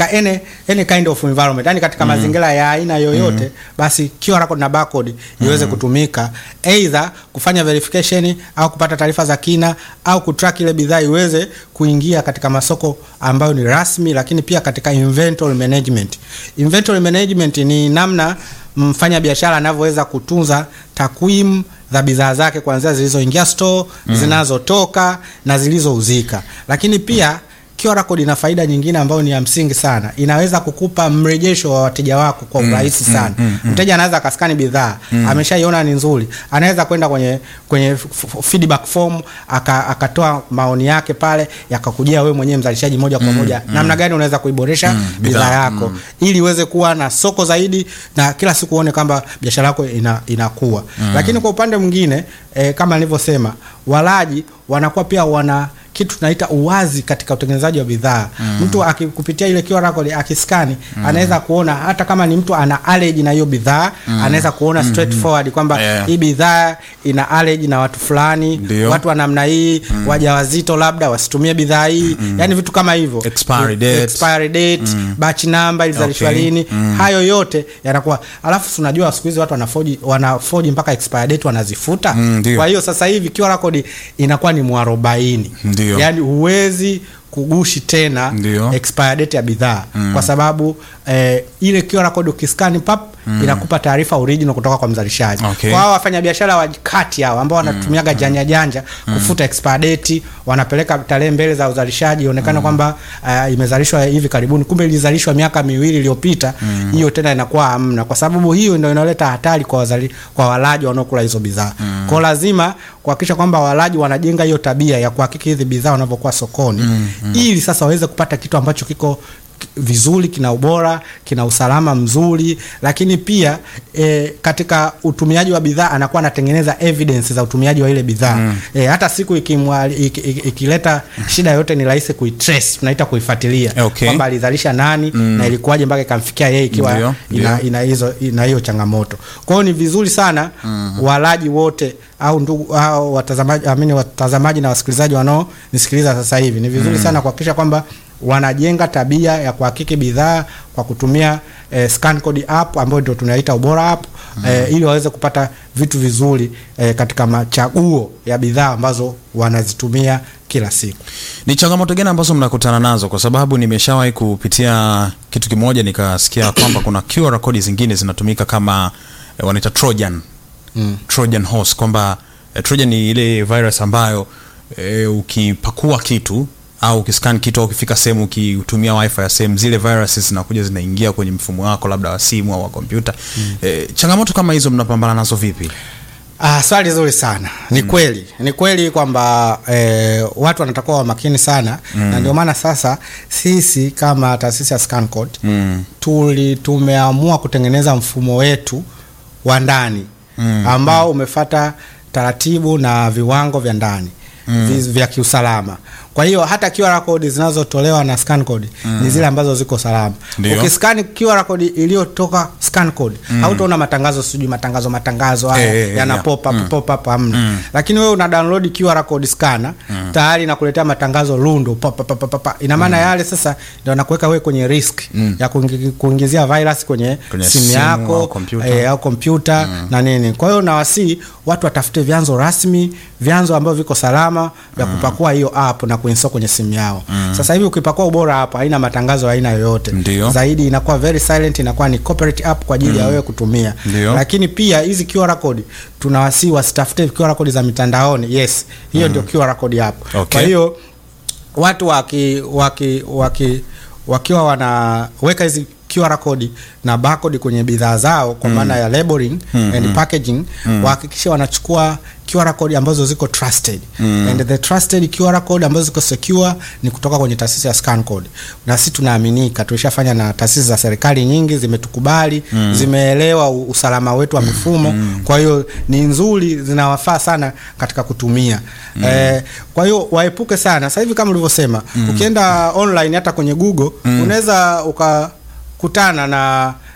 katika any, any kind of environment yani katika mazingira ya aina yoyote basi QR code na barcode iweze kutumika either kufanya verification au kupata taarifa za kina au kutrack ile bidhaa iweze kuingia katika masoko ambayo ni rasmi lakini pia katika inventory management inventory management ni namna mfanya biashara anavyoweza kutunza takwimu za bidhaa zake kuanzia zilizoingia store zinazotoka na zilizouzika lakini pia QR code ina faida nyingine ambayo ni ya msingi sana. Inaweza kukupa mrejesho wa wateja wako kwa urahisi sana. Mteja anaweza akaskani bidhaa, ameshaiona ni nzuri, anaweza kwenda kwenye kwenye f- f- feedback form aka, akatoa maoni yake pale, yakakujia wewe mwenyewe mzalishaji moja kwa moja, namna gani unaweza kuiboresha bidhaa bidhaa, yako ili uweze kuwa na soko zaidi na kila siku uone kwamba biashara yako ina, inakuwa. Lakini kwa upande mwingine eh, kama nilivyosema, walaji wanakuwa pia wana kitu tunaita uwazi katika utengenezaji wa bidhaa. Mtu akikupitia ile QR code akiskani, anaweza kuona hata kama ni mtu ana allergy na hiyo bidhaa, anaweza kuona straightforward kwamba Yeah. hii bidhaa ina allergy na watu fulani, Ndio. watu wa namna hii, wajawazito labda wasitumie bidhaa hii, yani vitu kama hivyo. Expiry date. expiry date, batch number ilizalishwa Okay. lini, hayo yote yanakuwa. Alafu tunajua siku hizi watu wanafoji wanafoji mpaka expiry date wanazifuta. Mm, ndio. Kwa hiyo sasa hivi QR code inakuwa ni mwarobaini Ndio. yaani huwezi kugushi tena Ndio. expire date ya bidhaa kwa sababu eh, ile QR code ukiskani pap inakupa taarifa original kutoka kwa mzalishaji. Okay. Kwa hao wafanyabiashara wa kati hao ambao wanatumiaga janja janja kufuta expire date, wanapeleka tarehe mbele za uzalishaji ionekana kwamba uh, imezalishwa hivi karibuni, kumbe ilizalishwa miaka miwili iliyopita. Hiyo tena inakuwa hamna, kwa sababu hiyo ndio inaleta hatari kwa wazali, kwa walaji wanaokula hizo bidhaa. Kwa lazima kuhakikisha kwamba walaji wanajenga hiyo tabia ya kuhakiki hizi bidhaa wanavyokuwa sokoni ili sasa waweze kupata kitu ambacho kiko ki- vizuri kina ubora kina usalama mzuri lakini pia e, katika utumiaji wa bidhaa anakuwa anatengeneza evidence za utumiaji wa ile bidhaa e, hata siku ikimwa- iki- iki- ikileta shida yoyote ni rahisi kuitrace tunaita kuifuatilia Okay. kwamba alizalisha nani na ilikuwaje mpaka ikamfikia yeye ikiwa Ndio, ina, ndio. ina hizo ina hiyo changamoto kwa hiyo ni vizuri sana walaji wote au ndugu au watazamaji amini watazamaji na wasikilizaji wanaonisikiliza sasa hivi ni vizuri sana kuhakikisha kwamba wanajenga tabia ya kuhakiki bidhaa kwa kutumia eh, scan code app ambayo ndio tunaita ubora app eh, ili waweze kupata vitu vizuri eh, katika machaguo ya bidhaa ambazo wanazitumia kila siku. Ni changamoto gani ambazo mnakutana nazo? Kwa sababu nimeshawahi kupitia kitu kimoja nikasikia kwamba kuna QR code zingine zinatumika kama eh, wanaita Trojan Mm. Trojan horse kwamba eh, Trojan ni ile virus ambayo eh, ukipakua kitu au ukiscan kitu au ukifika sehemu ukitumia wifi ya sehemu zile viruses zinakuja zinaingia kwenye mfumo wako labda wa simu au wa kompyuta eh, changamoto kama hizo mnapambana nazo vipi? Ah, swali zuri sana. Ni kweli, ni kweli kwamba eh, watu wanatakiwa wa makini sana na ndio maana sasa sisi kama taasisi ya ScanCode Mm. tuli tumeamua kutengeneza mfumo wetu wa ndani ambao umefata taratibu na viwango vya ndani vi- vya kiusalama. Kwa hiyo hata QR code zinazotolewa na ScanCode ni zile ambazo ziko salama. Ndio. Ukiskani QR code iliyotoka ScanCode hautaona matangazo sijui matangazo matangazo haya Eh, eh, yana yeah. pop up pop up hamna. Lakini wewe una download QR code scanner tayari inakuletea matangazo lundo pop pop pop pop. Ina maana yale sasa ndio anakuweka wewe kwenye risk ya kuingi- kuingizia virus kwenye, Kwenye simu simu yako au kompyuta. eh, au kompyuta na nini. Kwa hiyo nawasii watu watafute vyanzo rasmi, vyanzo ambavyo viko salama vya kupakua hiyo app na kuinstall kwenye simu yao. Sasa hivi ukipakua ubora app haina matangazo ya aina yoyote. Ndio. Zaidi inakuwa very silent, inakuwa ni corporate app kwa ajili ya wewe kutumia. Ndio. Lakini pia hizi QR code tunawasii wasitafute QR code za mitandaoni. Yes, hiyo ndio QR code app. Okay. Kwa hiyo watu waki, waki, waki, wakiwa wanaweka hizi QR code na barcode kwenye bidhaa zao kwa maana ya labeling and packaging wahakikishe wanachukua QR code ambazo ziko trusted and the trusted QR code ambazo ziko secure ni kutoka kwenye taasisi ya ScanCode, na sisi tunaaminika, tulishafanya na taasisi za serikali nyingi zimetukubali, zimeelewa u- usalama wetu wa mifumo, kwa hiyo ni nzuri, zinawafaa sana katika kutumia eh, kwa hiyo waepuke sana. Sasa hivi kama ulivyosema, ukienda online hata kwenye Google unaweza ukakutana na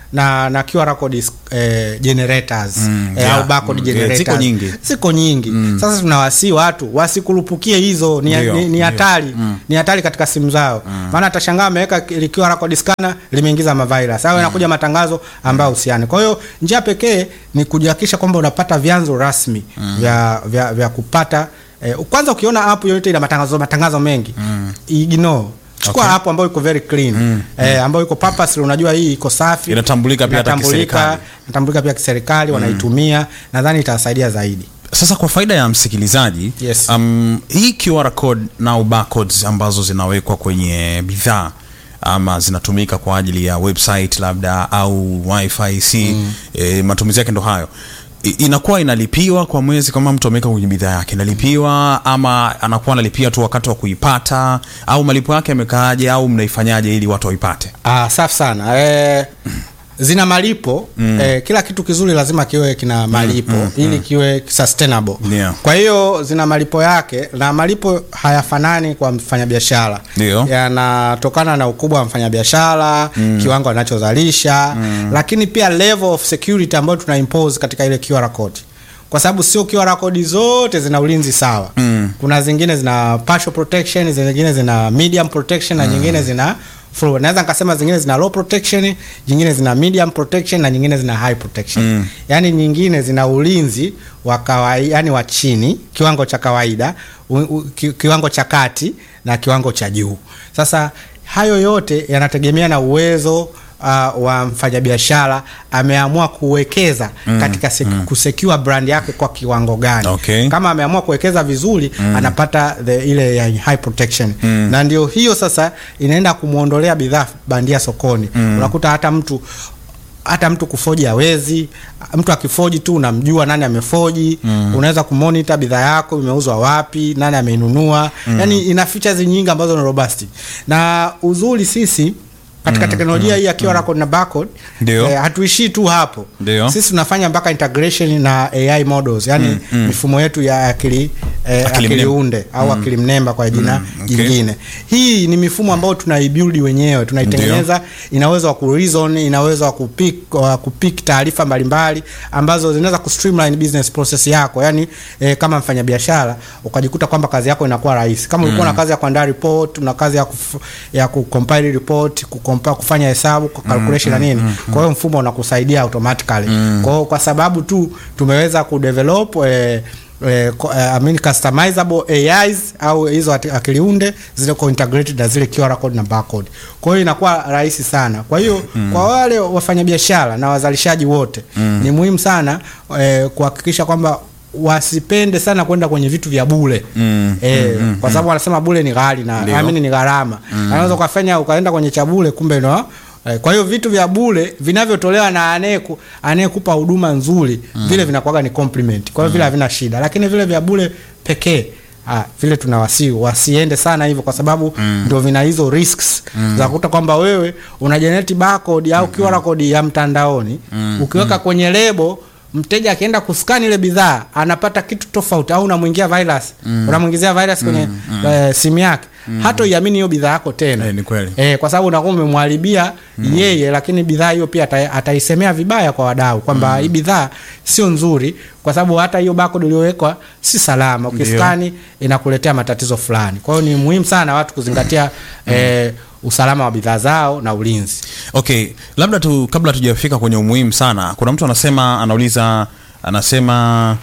na na QR code eh, generators Mm, eh, yeah. au barcode Mm, generators ziko nyingi. ziko nyingi sasa tunawasii watu wasikurupukie hizo ni Ndio, ni- ni ndio. hatari ni hatari katika simu zao maana atashangaa ameweka li- QR code scanner limeingiza mavirus au inakuja matangazo ambayo husiani kwa hiyo njia pekee ni kujihakikisha kwamba unapata vyanzo rasmi vya, vya, vya kupata eh, kwanza ukiona app yoyote ina matangazo matangazo mengi ignore chukua Okay. app ambayo iko very clean eh, ambayo iko purposely unajua hii iko safi Inatambulika pia hata Inatambulika- kiserikali. inatambulika pia kiserikali wanaitumia nadhani itasaidia zaidi sasa kwa faida ya msikilizaji Yes. um, hii QR code na barcodes ambazo zinawekwa kwenye bidhaa ama zinatumika kwa ajili ya website labda au wifi si mm. e, matumizi yake ndo hayo I- inakuwa inalipiwa kwa mwezi kama mtu ameweka kwenye bidhaa yake inalipiwa ama anakuwa analipia tu wakati wa kuipata au malipo yake yamekaaje au mnaifanyaje ili watu waipate Ah, safi sana eh, zina malipo mm. eh, kila kitu kizuri lazima kiwe kina malipo mm, mm, ili kiwe sustainable Yeah. kwa hiyo zina malipo yake na malipo hayafanani kwa mfanyabiashara Ndio. yanatokana na ukubwa wa mfanyabiashara mm. kiwango anachozalisha mm. lakini pia level of security ambayo tuna impose katika ile QR code kwa sababu sio QR code zote zina ulinzi sawa Mm. kuna zingine zina partial protection zingine zina medium protection na nyingine zina full naweza nikasema zingine zina low protection nyingine zina medium protection na nyingine zina high protection Mm. yaani nyingine zina ulinzi wa kawaida yani wa chini kiwango cha kawaida u, u, ki, kiwango cha kati na kiwango cha juu sasa hayo yote yanategemea na uwezo uh, wa mfanyabiashara ameamua kuwekeza mm, katika sek- mm. kusecure brand yake kwa kiwango gani Okay. kama ameamua kuwekeza vizuri mm. anapata the, ile ya high protection mm. na ndio hiyo sasa inaenda kumwondolea bidhaa bandia sokoni mm. unakuta hata mtu hata mtu kufoji hawezi mtu akifoji tu unamjua nani amefoji mm. unaweza kumonita bidhaa yako imeuzwa wapi nani ameinunua mm. yani ina features nyingi ambazo ni robust na uzuri sisi katika teknolojia hii ya QR code na barcode Ndio. eh, hatuishii tu hapo Ndio. sisi tunafanya mpaka integration na AI models yani mifumo yetu ya akili eh, Akili akili, mnemba. unde au akili mnemba kwa jina okay. jingine hii ni mifumo ambayo tunaibuild wenyewe tunaitengeneza ina uwezo wa kureason ina uwezo wa kupick wa kupick taarifa mbalimbali ambazo zinaweza kustreamline business process yako yani eh, kama mfanyabiashara ukajikuta kwamba kazi yako inakuwa rahisi kama ulikuwa na kazi ya kuandaa report una kazi ya kuf, ya kucompile report kucompile kufanya hesabu ku calculation na nini kwa hiyo mfumo unakusaidia automatically kwa hiyo kwa sababu tu tumeweza kudevelop eh, eh, ko- eh, I mean customizable AIs au hizo ati- akili unde zile integrated na zile QR code na barcode. Kwa hiyo inakuwa rahisi sana. Kwa hiyo kwa wale wafanyabiashara na wazalishaji wote ni muhimu sana eh, kuhakikisha kwamba wasipende sana kwenda kwenye vitu vya bure Mm, eh, kwa sababu wanasema bure ni ghali na Ndio. amini ni gharama anaweza ukafanya ukaenda kwenye cha bure kumbe no eh, kwa hiyo vitu vya bure vinavyotolewa na anayeku anayekupa huduma nzuri vile vinakuwaga ni compliment kwa hiyo vile havina shida lakini vile vya bure pekee Ah, vile tunawasi wasiende sana hivyo kwa sababu ndio vina hizo risks za kukuta kwamba wewe una generate barcode au QR code ya mtandaoni ukiweka kwenye lebo mteja akienda kuskani ile bidhaa anapata kitu tofauti au unamwingia virus unamwingizia virus kwenye eh, simu yake hata iamini hiyo bidhaa yako tena Eh, ni kweli. eh, kwa sababu unakuwa umemwharibia yeye lakini bidhaa hiyo pia ata, ataisemea vibaya kwa wadau kwamba hii bidhaa sio nzuri kwa sababu hata hiyo barcode iliyowekwa si salama ukiskani inakuletea matatizo fulani kwa hiyo ni muhimu sana watu kuzingatia eh, usalama wa bidhaa zao na ulinzi okay labda tu kabla tujafika kwenye umuhimu sana kuna mtu anasema anauliza anasema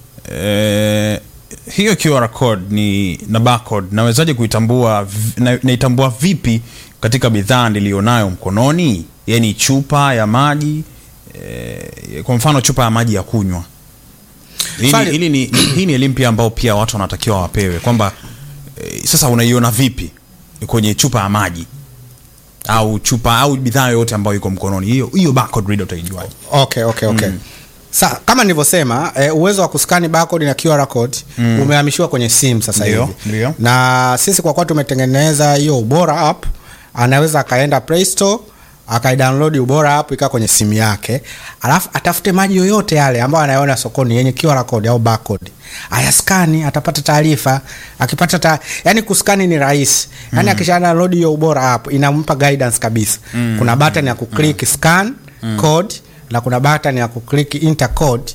eh, hiyo QR code ni na barcode nawezaje kuitambua vi- na, naitambua vipi katika bidhaa niliyonayo mkononi yani chupa ya maji eh, kwa mfano chupa ya maji ya kunywa hii ni- Fali- hili ni, ni, hii ni elimu pia ambao pia watu wanatakiwa wapewe kwamba eh, sasa unaiona vipi kwenye chupa ya maji au chupa au bidhaa yoyote ambayo iko mkononi hiyo hiyo barcode reader utaijuaje okay okay okay Sa, kama nilivyosema eh, uwezo wa kuskani barcode na QR code umehamishiwa kwenye simu sasa Ndio, hivi ndio. na sisi kwa kuwa tumetengeneza hiyo ubora app anaweza akaenda play store akaidownload ubora app ikaa kwenye simu yake alafu atafute maji yoyote yale ambayo anayoona sokoni yenye QR code au barcode ayaskani atapata taarifa akipata ta... yani kuskani ni rahisi yani akisha download hiyo ubora app inampa guidance kabisa kuna button ya kuclick scan code na kuna button ya kuclick enter code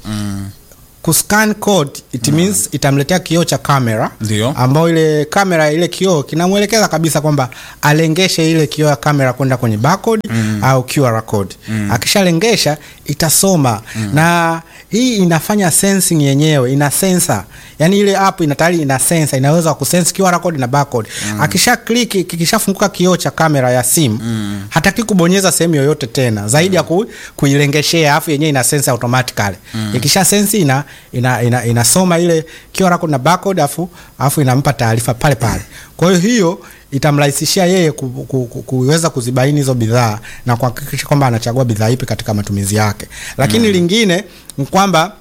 kuscan code it means itamletea kioo cha kamera Ndio. ambao ile kamera ile kioo kinamwelekeza kabisa kwamba alengeshe ile kioo ya kamera kwenda kwenye barcode au QR code akishalengesha itasoma na hii inafanya sensing yenyewe ina sensor yani ile app ina tayari ina sensor inaweza kusense QR code na barcode akisha click kikishafunguka kioo cha kamera ya simu hataki kubonyeza sehemu yoyote tena zaidi ya ku, kuilengeshea afu yenyewe ina sense automatically ikisha sense ina ina, ina, inasoma ile QR code na barcode afu afu inampa taarifa pale pale kwa hiyo hiyo itamrahisishia yeye ku, ku, ku, kuweza kuzibaini hizo bidhaa na kuhakikisha kwamba anachagua bidhaa ipi katika matumizi yake lakini lingine ni kwamba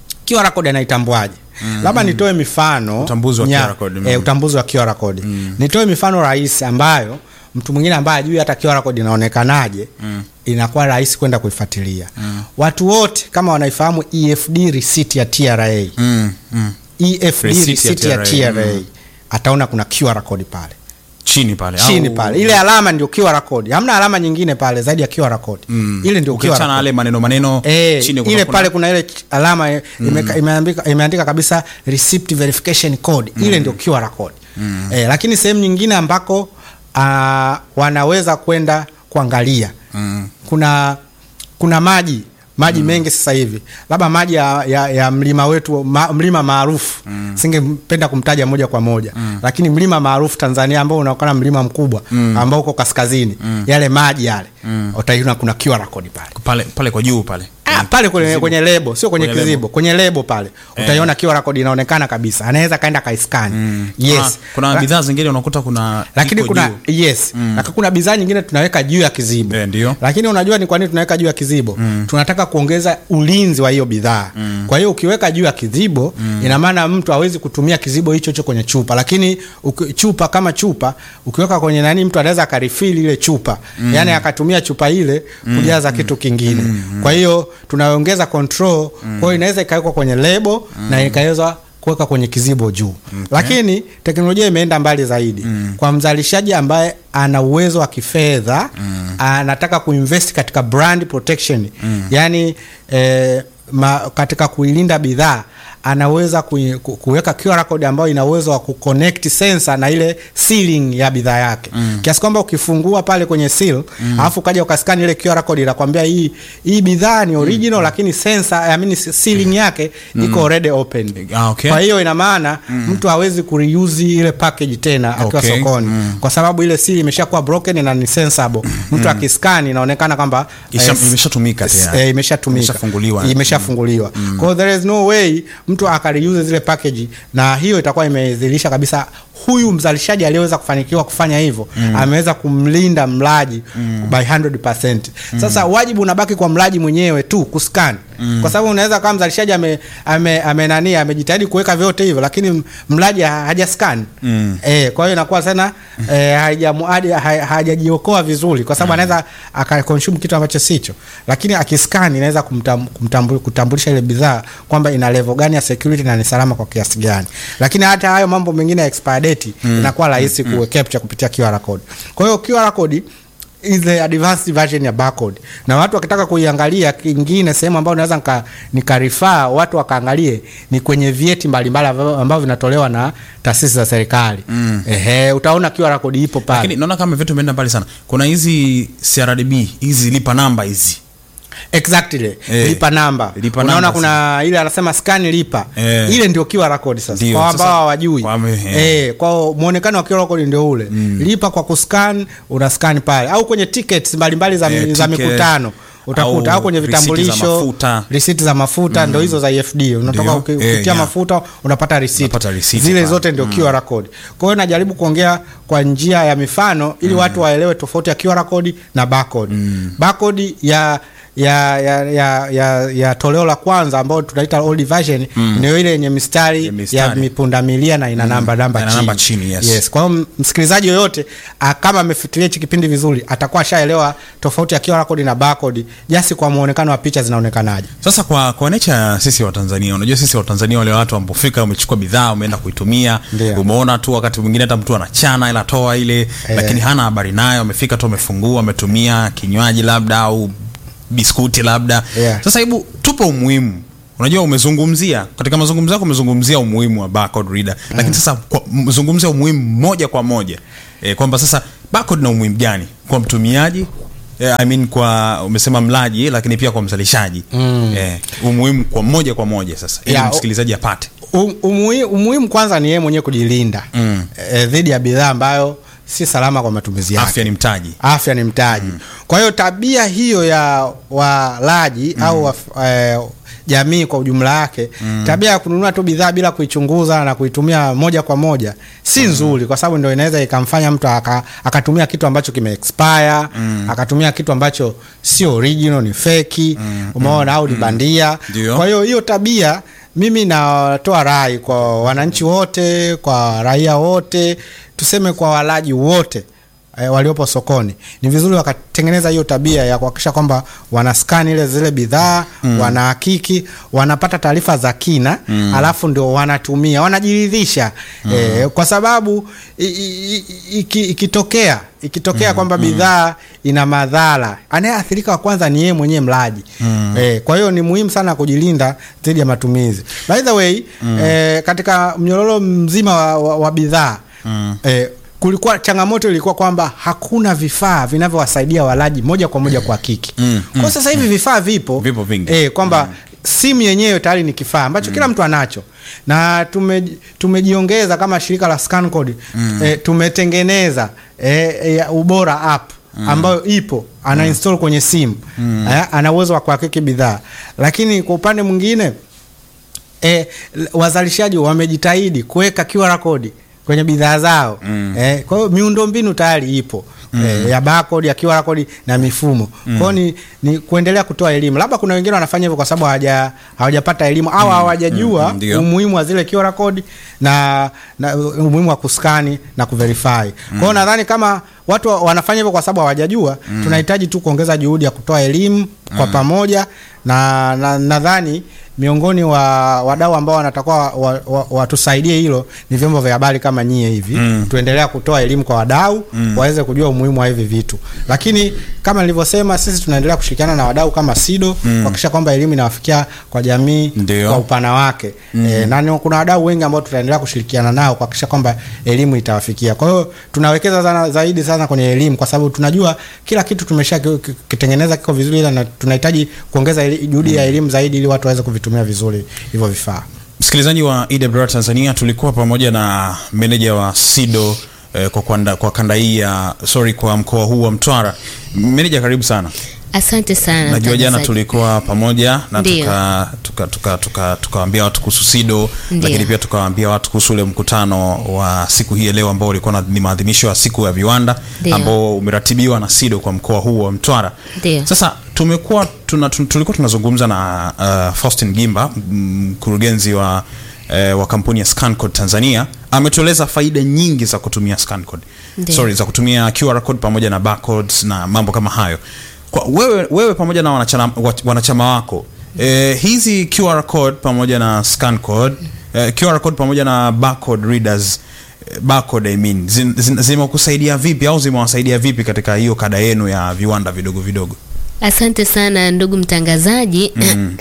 QR code anaitambuaje labda nitoe mifano Utambuzi wa nya- QR code, mm. eh, utambuzi wa QR code nitoe mifano rahisi ambayo mtu mwingine ambaye ajui hata QR code inaonekanaje inakuwa rahisi kwenda kuifuatilia watu wote kama wanaifahamu EFD receipt ya TRA mm, mm. EFD Receipt receipt, ya ya TRA, TRA ataona kuna QR code pale chini pale chini au- pale ile alama ndio QR code hamna alama nyingine pale zaidi ya QR code ile ndio QR ukiachana code yale maneno maneno Eh, chini ile pale kuna ile ch- alama eh, imeka- imeandika, imeandika kabisa receipt verification code ile ndio QR code eh, lakini sehemu nyingine ambako uh, wanaweza kwenda kuangalia Mm. kuna kuna maji maji mengi sasa hivi labda maji ya, ya, ya mlima wetu ma, mlima maarufu singependa kumtaja moja kwa moja lakini mlima maarufu Tanzania ambao unaonekana mlima mkubwa ambao uko kaskazini yale maji yale utaiona kuna QR code pale pale pale kwa juu pale Ah, pale kwenye, kwenye lebo sio kwenye, Kwenye kizibo kwenye lebo pale utaiona QR code inaonekana kabisa anaweza kaenda kaiskani yes Ah, kuna La- bidhaa zingine unakuta kuna lakini iko kuna juu. yes lakini kuna bidhaa nyingine tunaweka juu ya kizibo Eh, ndio. lakini unajua ni kwa nini tunaweka juu ya kizibo tunataka kuongeza ulinzi wa hiyo bidhaa kwa hiyo ukiweka juu ya kizibo ina maana mtu hawezi kutumia kizibo hicho hicho kwenye chupa lakini uki, chupa kama chupa ukiweka kwenye nani mtu anaweza akarifili ile chupa yani akatumia chupa ile kujaza kitu kingine kwa hiyo tunaongeza control kwa hiyo inaweza ikawekwa kwenye lebo na ikaweza kuweka kwenye kizibo juu lakini teknolojia imeenda mbali zaidi kwa mzalishaji ambaye ana uwezo wa kifedha anataka kuinvest katika brand protection yani eh, ma, katika kuilinda bidhaa anaweza kui- ku- kuweka QR code ambayo ina uwezo wa kuconnect sensor na ile sealing ya bidhaa yake kiasi kwamba ukifungua pale kwenye seal alafu ukaja ukaskani ile QR code inakwambia hii hii bidhaa ni original lakini sensor I mean sealing yake iko already open Ah, okay. kwa hiyo ina maana mtu hawezi kureuse ile package tena akiwa Okay. sokoni kwa sababu ile seal imeshakuwa broken na ni sensible mtu akiskani inaonekana kwamba Isha- eh, imeshatumika s- tayari. eh, imeshatumika Imeshafunguliwa. imeshafunguliwa kwa hiyo there is no way mtu akareuse zile package na hiyo itakuwa imedhihirisha kabisa huyu mzalishaji aliyeweza kufanikiwa kufanya hivyo ameweza kumlinda mlaji by 100%. Sasa wajibu unabaki kwa mlaji mwenyewe tu kuscan kwa sababu unaweza kama mzalishaji ame, ame, ame nani amejitahidi kuweka vyote hivyo lakini m- mlaji ha- hajascan eh, kwa hiyo inakuwa sana eh, hajamu- haja- ha- hajajiokoa vizuri kwa sababu anaweza akakonsume kitu ambacho sicho, lakini akiscan inaweza kumtam, kumtambu, kutambulisha ile bidhaa kwamba ina level gani ya security na ni salama kwa kiasi gani. Lakini hata hayo mambo mengine ya expire date inakuwa rahisi ku capture kupitia QR code. Kwa hiyo QR code is the advanced version ya barcode na watu wakitaka kuiangalia kingine sehemu ambayo naweza nika, nikarifaa watu wakaangalie ni kwenye vyeti mbalimbali ambavyo ambavyo vinatolewa na taasisi za serikali ehe utaona QR code ipo pale lakini naona kama vitu vimeenda mbali sana kuna hizi CRDB hizi lipa namba hizi exactly Eh, lipa namba lipa unaona namba, kuna ile anasema scan lipa Eh. ile ndio QR code sasa Ndio, kwa sasa- ambao hawajui kwa- eh. eh kwa muonekano wa QR code ndio ule lipa kwa kuscan una scan pale au kwenye tickets mbalimbali za, Eh, za ticket, mikutano utakuta au au kwenye risiti za vitambulisho mafuta. risiti za mafuta ndio hizo za EFD unatoka Ndio. uki- Eh, ukitia yeah. mafuta unapata risiti Unapata risiti zile pale. zote ndio QR code kwa hiyo najaribu kuongea kwa njia ya mifano ili watu waelewe tofauti ya QR code na barcode barcode ya ya, ya, ya, ya, ya toleo la kwanza ambayo tunaita old version ndio ile yenye mistari Ya ya mistari. mipundamilia na ina namba namba Ina chini. namba chini, yes. yes. Kwa hiyo msikilizaji yoyote ah, kama amefuatilia hichi kipindi vizuri atakuwa ashaelewa tofauti ya QR code na barcode jasi kwa muonekano wa picha zinaonekanaje. sasa kwa kwa nature ya sisi wa Tanzania unajua sisi wa Tanzania wale watu ambofika umechukua bidhaa umeenda kuitumia Ndio. umeona tu wakati mwingine hata mtu anachana ila toa ile lakini hana habari nayo amefika tu amefungua ametumia kinywaji labda au biskuti labda Yeah. sasa hebu tupo umuhimu unajua umezungumzia katika mazungumzo yako umezungumzia umuhimu wa barcode reader lakini sasa kwa- mzungumzia umuhimu moja kwa moja e, kwamba sasa barcode na umuhimu gani kwa mtumiaji e, I mean kwa umesema mlaji lakini pia kwa mzalishaji mm. e, umuhimu kwa moja kwa moja sasa ili Yeah, o- msikilizaji apate Um- umui- umuhimu kwanza ni yeye mwenyewe kujilinda Mm. eh, dhidi ya bidhaa ambayo si salama kwa matumizi yake afya ni mtaji afya ni mtaji kwa hiyo tabia hiyo ya walaji au waf- eh, jamii kwa ujumla wake tabia ya kununua tu bidhaa bila kuichunguza na kuitumia moja kwa moja si nzuri kwa sababu ndio inaweza ikamfanya mtu aka, akatumia kitu ambacho kime expire akatumia kitu ambacho sio original ni feki umeona au ni bandia Ndio. kwa hiyo hiyo tabia mimi natoa rai kwa wananchi wote kwa raia wote tuseme kwa walaji wote e, waliopo sokoni ni vizuri wakatengeneza hiyo tabia ya kuhakikisha kwamba wanaskani ile zile bidhaa mm. wanahakiki wanapata taarifa za kina mm. alafu ndio wanatumia wanajiridhisha mm. e, kwa sababu i- i- i- iki- ikitokea ikitokea kwamba bidhaa ina madhara anayeathirika wa kwanza ni yeye mwenyewe mlaji mm. e, kwa hiyo ni muhimu sana kujilinda dhidi ya matumizi by the way mm. e, katika mnyororo mzima wa, wa, wa bidhaa mm. e, kulikuwa changamoto ilikuwa kwamba hakuna vifaa vinavyowasaidia walaji moja kwa moja kuhakiki Mm, kwa sasa hivi vifaa vipo Vipo vingi. e, kwamba simu yenyewe tayari ni kifaa ambacho kila mtu anacho na tume, tumejiongeza kama shirika la Scancode e, tumetengeneza e, e, ubora app ambayo ipo ana install kwenye simu eh, ana uwezo wa kuhakiki bidhaa lakini kwa upande mwingine e, wazalishaji wamejitahidi kuweka QR code kwenye bidhaa zao mm. e, kwa hiyo miundombinu tayari ipo mm. e, ya barcode ya QR code na mifumo mm. kwa hiyo ni, ni kuendelea kutoa elimu labda kuna wengine wanafanya hivyo kwa sababu hawaja hawajapata elimu au hawajajua mm, ndio. umuhimu wa zile QR code na, na umuhimu wa kuskani na kuverify kwa hiyo nadhani kama watu wa- wanafanya hivyo kwa sababu hawajajua tunahitaji tu kuongeza juhudi ya kutoa elimu kwa pamoja na na- nadhani miongoni wa wadau ambao wanatakiwa watusaidie wa, wa, watusaidie hilo ni vyombo vya habari kama nyie hivi Mm. tuendelea kutoa elimu kwa wadau waweze kujua umuhimu wa hivi vitu lakini kama nilivyosema sisi tunaendelea kushirikiana na wadau kama SIDO kuhakikisha kwamba elimu inawafikia kwa jamii Ndio. kwa upana wake e, na ni- kuna wadau wengi ambao tutaendelea kushirikiana nao kuhakikisha kwamba elimu itawafikia kwa hiyo tunawekeza sana, zaidi sana kwenye elimu kwa sababu tunajua kila kitu tumesha ki- ki- kitengeneza kiko vizuri ila na tunahitaji kuongeza eli- juhudi ya elimu zaidi ili watu waweze kuvitumia vizuri hivyo vifaa msikilizaji wa EWR Tanzania tulikuwa pamoja na meneja wa SIDO eh, kwa, kwanda, kwa kanda hii ya sorry kwa mkoa huu wa Mtwara meneja karibu sana Asante sana. najua jana mtangazaji. tulikuwa pamoja na Ndio. tukawaambia tuka, tuka, tuka, tukawaambia watu kuhusu SIDO Ndio. lakini pia tukawaambia watu kuhusu ule mkutano wa siku hii ya leo ambao ulikuwa na- ni maadhimisho ya siku ya viwanda Ndio. ambao umeratibiwa na SIDO kwa mkoa huu wa Mtwara Ndio. sasa tumekuwa tuna, tun- tulikuwa tunazungumza na uh, Faustin Gimba m- mkurugenzi wa eh, wa kampuni ya Scancode Tanzania ametueleza faida nyingi za kutumia Scancode. Ndio. Sorry, za kutumia QR code pamoja na barcodes na mambo kama hayo. Kwa wewe, wewe pamoja na wanachama, wa- wanachama wako eh, hizi QR code pamoja na Scancode eh, QR code pamoja na barcode readers eh, barcode I mean zin- zin- zimekusaidia vipi au zimewasaidia vipi katika hiyo kada yenu ya viwanda vidogo vidogo? Asante sana ndugu mtangazaji.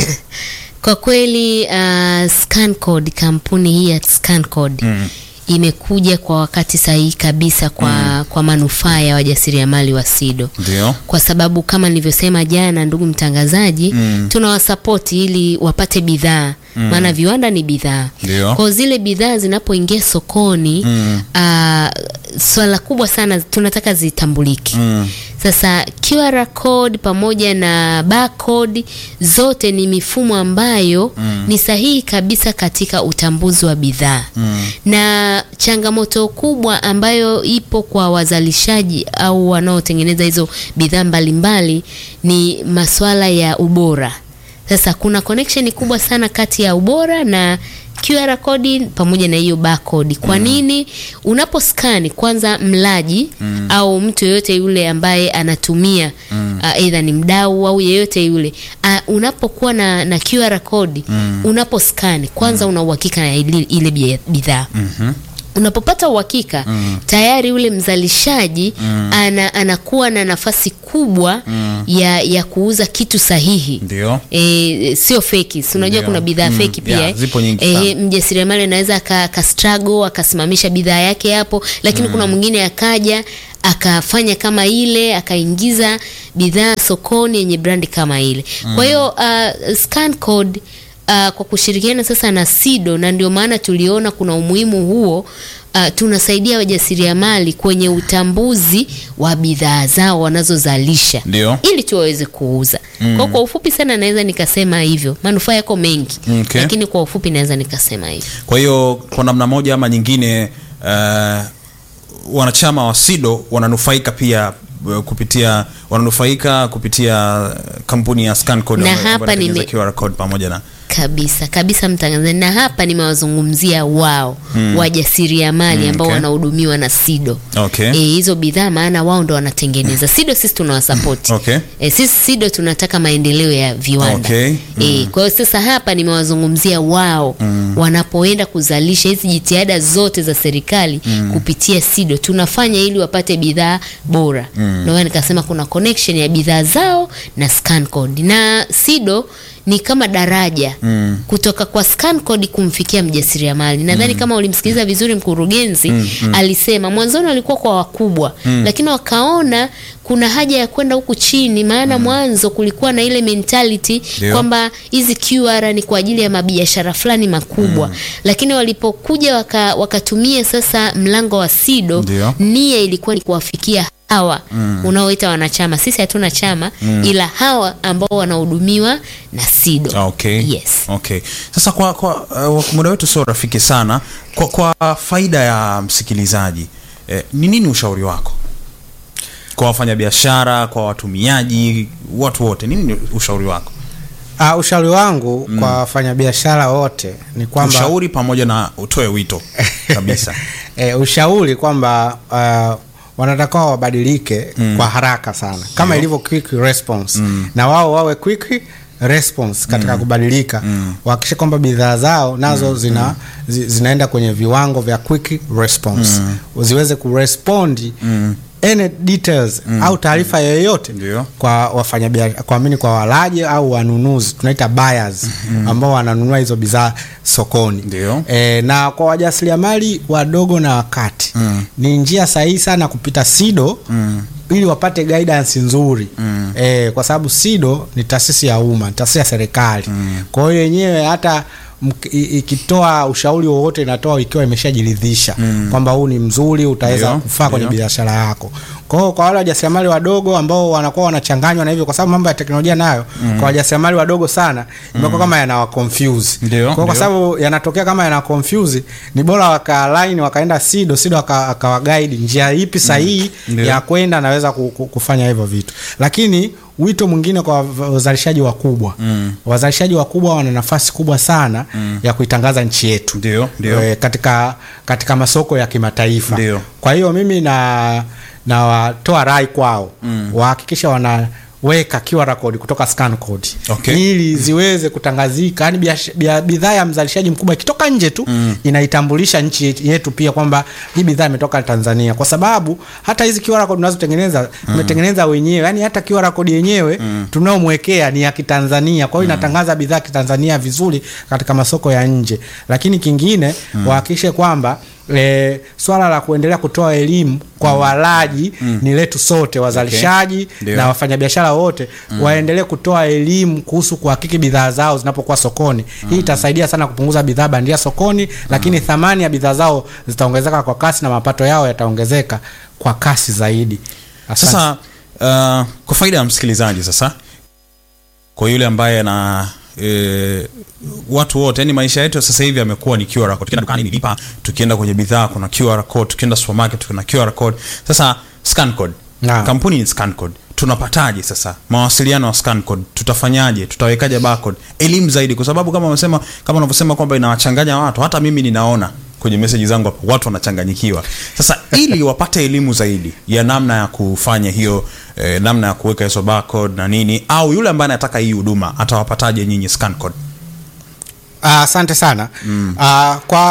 Kwa kweli uh, Scancode, kampuni hii ya Scancode Mm. imekuja kwa wakati sahihi kabisa kwa, kwa manufaa ya wajasiriamali wa SIDO Ndio. kwa sababu kama nilivyosema jana, ndugu mtangazaji, Mm. tunawasapoti ili wapate bidhaa maana viwanda ni bidhaa. Ndio. Kwa zile bidhaa zinapoingia sokoni Mm. ah, swala kubwa sana tunataka zitambulike. Mm. Sasa QR code pamoja na barcode zote ni mifumo ambayo ni sahihi kabisa katika utambuzi wa bidhaa Mm. na changamoto kubwa ambayo ipo kwa wazalishaji au wanaotengeneza hizo bidhaa mbalimbali ni masuala ya ubora. Sasa kuna connection kubwa sana kati ya ubora na QR code pamoja na hiyo barcode. Kwa nini? Unaposkani kwanza mlaji au mtu yeyote yule ambaye anatumia uh, either ni mdau au yeyote yule uh, unapokuwa na, na QR code unaposkani kwanza una uhakika na ile, ile bia- bidhaa Mhm. unapopata uhakika mm. tayari ule mzalishaji mm. ana, anakuwa na nafasi kubwa mm. ya, ya kuuza kitu sahihi Ndio. e, sio feki si unajua Ndio. kuna bidhaa Mm, feki pia yeah, eh. zipo nyingi Eh, sana. mjasiriamali anaweza aka, aka struggle akasimamisha bidhaa yake hapo lakini kuna mwingine akaja akafanya kama ile akaingiza bidhaa sokoni yenye brandi kama ile kwa hiyo uh, scan code uh, kwa kushirikiana sasa na SIDO na ndio maana tuliona kuna umuhimu huo uh, tunasaidia wajasiriamali kwenye utambuzi wa bidhaa zao wanazozalisha Ndio. ili tu waweze kuuza mm. kwa, kwa ufupi sana naweza nikasema hivyo manufaa yako mengi Okay. lakini kwa ufupi naweza nikasema hivyo kwa hiyo kwa namna moja ama nyingine uh, wanachama wa sido wananufaika pia uh, kupitia wananufaika kupitia uh, kampuni ya Scancode Na ambayo- hapa ambayo inatengeneza nime- QR code pamoja na kabisa kabisa mtangazaji na hapa nimewazungumzia wao mm. wajasiriamali Mm, ambao okay. wanahudumiwa na sido Okay. e, hizo bidhaa maana wao ndo wanatengeneza sido sisi tunawasapoti Okay. e, sisi sido tunataka maendeleo ya viwanda Okay. e, kwa hiyo sasa hapa nimewazungumzia wao mm. wanapoenda kuzalisha hizi jitihada zote za serikali mm. kupitia sido tunafanya ili wapate bidhaa bora mm. ndio maana nikasema kuna connection ya bidhaa zao na scancode na sido ni kama daraja mm. kutoka kwa scancode kumfikia mjasiriamali nadhani mm. kama ulimsikiliza vizuri mkurugenzi mm. Mm. alisema mwanzoni walikuwa kwa wakubwa mm. lakini wakaona kuna haja ya kwenda huku chini maana mm. mwanzo kulikuwa na ile mentality Ndio. kwamba hizi QR ni kwa ajili ya mabiashara fulani makubwa mm. lakini walipokuja waka, wakatumia sasa mlango wa SIDO Ndio. nia ilikuwa ni kuwafikia hawa mm. unaoita wanachama sisi hatuna chama mm. ila hawa ambao wanahudumiwa na SIDO okay. yes okay. sasa kwa, kwa uh, muda wetu sio rafiki sana kwa, kwa faida ya msikilizaji eh, ni nini ushauri wako kwa wafanyabiashara kwa watumiaji watu wote nini ni ushauri wako Uh, ushauri wangu mm. kwa wafanyabiashara wote ni kwamba ushauri pamoja na utoe wito kabisa e, ushauri kwamba uh, wanatakiwa wabadilike mm. kwa haraka sana kama Ndio. ilivyo quick response mm. na wao wawe quick response katika mm. kubadilika mm. wahakikishe kwamba bidhaa zao nazo mm. zina zi, zinaenda kwenye viwango vya quick response mm. ziweze kurespondi mm any details mm. au taarifa yoyote Ndio. kwa wafanyabiashara kwa mini kwa walaji au wanunuzi tunaita buyers mm. ambao wananunua hizo bidhaa sokoni Ndio. e, na kwa wajasiriamali wadogo na wakati mm. ni njia sahihi sana kupita sido mm. ili wapate guidance nzuri mm. e, kwa sababu sido ni taasisi ya umma ni taasisi ya serikali mm. kwa hiyo yenyewe hata mk- i- ikitoa ushauri wowote inatoa ikiwa imeshajiridhisha mm. kwamba huu ni mzuri utaweza Ndio, kufaa kwenye ndio. biashara yako kwa hiyo kwa wale wajasiriamali wadogo ambao wanakuwa wanachanganywa na hivyo kwa sababu mambo ya teknolojia nayo mm. kwa wajasiriamali wadogo sana imekuwa kama yanawa confuse Ndio, kwa, hiyo kwa ndio. sababu yanatokea kama yana confuse ni bora wakaline wakaenda sido sido aka- akawaguide njia ipi sahihi Ndio. ya kwenda naweza ku- ku- kufanya hivyo vitu lakini wito mwingine kwa wa- wazalishaji wakubwa mm. wazalishaji wakubwa wana nafasi kubwa sana mm. ya kuitangaza nchi yetu Ndio, ndio. e, katika katika masoko ya kimataifa Ndio. kwa hiyo mimi na nawatoa rai kwao mm. wahakikisha wanaweka QR code kutoka scan code Okay. ili ziweze kutangazika yani biash- bia- bidhaa ya mzalishaji mkubwa ikitoka nje tu mm. inaitambulisha nchi yet- yetu pia kwamba hii bidhaa imetoka Tanzania kwa sababu hata hizi QR code tunazotengeneza tumetengeneza wenyewe yani hata QR code yenyewe mm. tunaomwekea ni ya Kitanzania kwa hiyo inatangaza bidhaa ya Kitanzania vizuri katika masoko ya nje lakini kingine mm. wahakikishe kwamba E, swala la kuendelea kutoa elimu kwa walaji mm. ni letu sote wazalishaji Ndio. na wafanyabiashara wote mm. waendelee kutoa elimu kuhusu kuhakiki bidhaa zao zinapokuwa sokoni mm. hii itasaidia sana kupunguza bidhaa bandia sokoni mm. lakini thamani ya bidhaa zao zitaongezeka kwa kasi na mapato yao yataongezeka kwa kasi zaidi Asante. sasa uh, kwa faida ya msikilizaji sasa kwa yule ambaye ana E, watu wote yani maisha yetu sasa hivi yamekuwa ni QR code. Tukienda dukani ni lipa, tukienda kwenye bidhaa kuna QR code, tukienda supermarket kuna QR code. Sasa scan code. Naam. Kampuni ni scan code. Tunapataje sasa mawasiliano ya scan code? Tutafanyaje? Tutawekaje barcode? Elimu zaidi kwa sababu kama unasema kama unavyosema kwamba inawachanganya watu, hata mimi ninaona kwenye meseji zangu hapo watu wanachanganyikiwa. Sasa ili wapate elimu zaidi ya namna ya kufanya hiyo eh, namna ya kuweka hizo barcode na nini, au yule ambaye anataka hii huduma atawapataje nyinyi scan code? Ah, asante sana mm. uh, kwa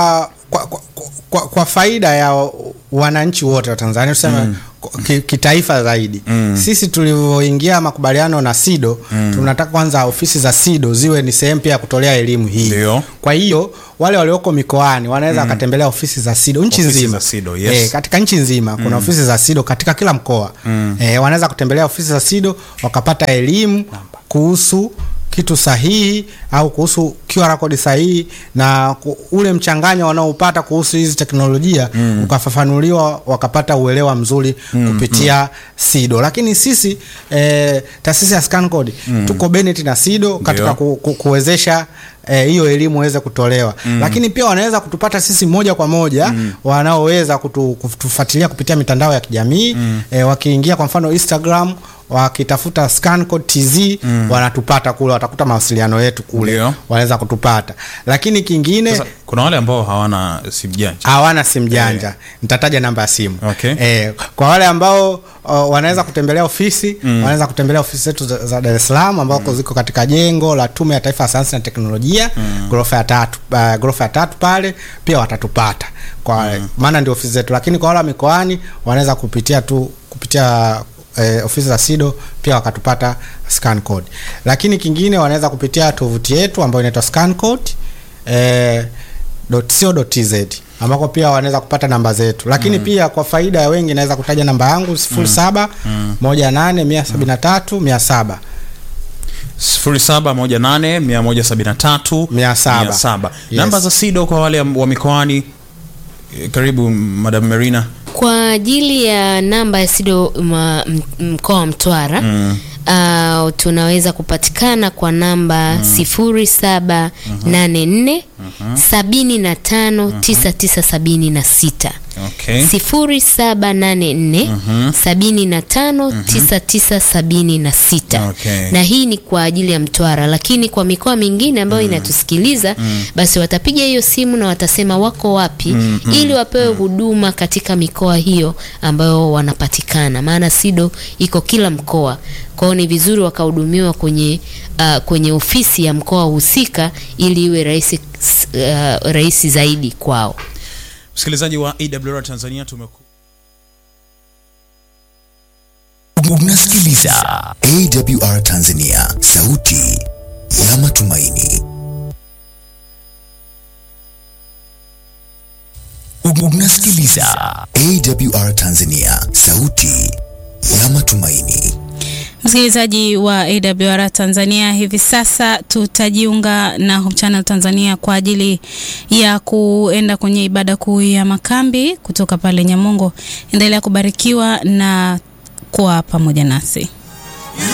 kwa, kwa, kwa, kwa faida ya wananchi wote wa Tanzania tuseme mm. ki, kitaifa zaidi mm. sisi tulivyoingia makubaliano na SIDO mm. tunataka kwanza ofisi za SIDO ziwe ni sehemu pia ya kutolea elimu hii. Ndio. Kwa hiyo wale walioko mikoani wanaweza wakatembelea ofisi za SIDO nchi Ofisi nzima. za SIDO, yes. Eh, katika nchi nzima kuna ofisi za SIDO katika kila mkoa mm. eh, wanaweza kutembelea ofisi za SIDO wakapata elimu kuhusu kitu sahihi au kuhusu QR code sahihi na ku, ule mchanganyo wanaopata kuhusu hizi teknolojia mm. ukafafanuliwa wakapata uelewa mzuri mm, kupitia mm. SIDO. Lakini sisi eh, taasisi ya ScanCode mm. tuko Bennett na SIDO katika Ndio. ku, ku, kuwezesha eh, hiyo elimu iweze kutolewa mm. lakini pia wanaweza kutupata sisi moja kwa moja mm. wanaoweza kutu, kutufuatilia kupitia mitandao ya kijamii mm. eh, wakiingia kwa mfano Instagram wakitafuta ScanCode TZ mm. wanatupata kule, watakuta mawasiliano yetu kule, Ndio. wanaweza kutupata. Lakini kingine Sasa, kuna wale ambao hawana simu janja hawana simu janja nitataja namba ya simu Okay. eh, kwa wale ambao uh, wanaweza kutembelea ofisi mm. wanaweza kutembelea ofisi zetu za, za Dar es Salaam ambako ziko katika jengo la Tume ya Taifa ya Sayansi na Teknolojia mm. ghorofa ya tatu uh, ghorofa ya tatu pale pia watatupata kwa maana ndio ofisi zetu, lakini kwa wale wa mikoani wanaweza kupitia tu kupitia eh, ofisi za SIDO pia wakatupata scan code, lakini kingine wanaweza kupitia tovuti yetu ambayo inaitwa scan code eh, .co.tz ambako pia wanaweza kupata namba zetu, lakini pia kwa faida ya wengi naweza kutaja namba yangu sifuri saba moja nane mia sabini na tatu mia saba 0718 173 Mia saba. 700. Yes. Namba za SIDO kwa wale wa mikoani. Eh, Karibu Madam Marina. Kwa ajili ya namba ya SIDO ma- m- mkoa wa Mtwara mm. uh, tunaweza kupatikana kwa namba sifuri saba nane nne sabini na tano tisa tisa sabini na sita Okay. sifuri saba nane nne sabini na tano tisa tisa sabini na sita Okay. na hii ni kwa ajili ya Mtwara, lakini kwa mikoa mingine ambayo inatusikiliza basi watapiga hiyo simu na watasema wako wapi ili wapewe huduma katika mikoa hiyo ambayo wanapatikana, maana SIDO iko kila mkoa. Kwao ni vizuri wakahudumiwa kwenye uh, kwenye ofisi ya mkoa husika ili iwe rahisi uh, rahisi zaidi kwao. Msikilizaji wa AWR Tanzania tumeku Unasikiliza AWR Tanzania, sauti ya matumaini. Unasikiliza AWR Tanzania, sauti ya matumaini. Msikilizaji wa AWR Tanzania, hivi sasa tutajiunga na Hope Channel Tanzania kwa ajili ya kuenda kwenye ibada kuu ya makambi kutoka pale Nyamongo. Endelea kubarikiwa na kuwa pamoja nasi.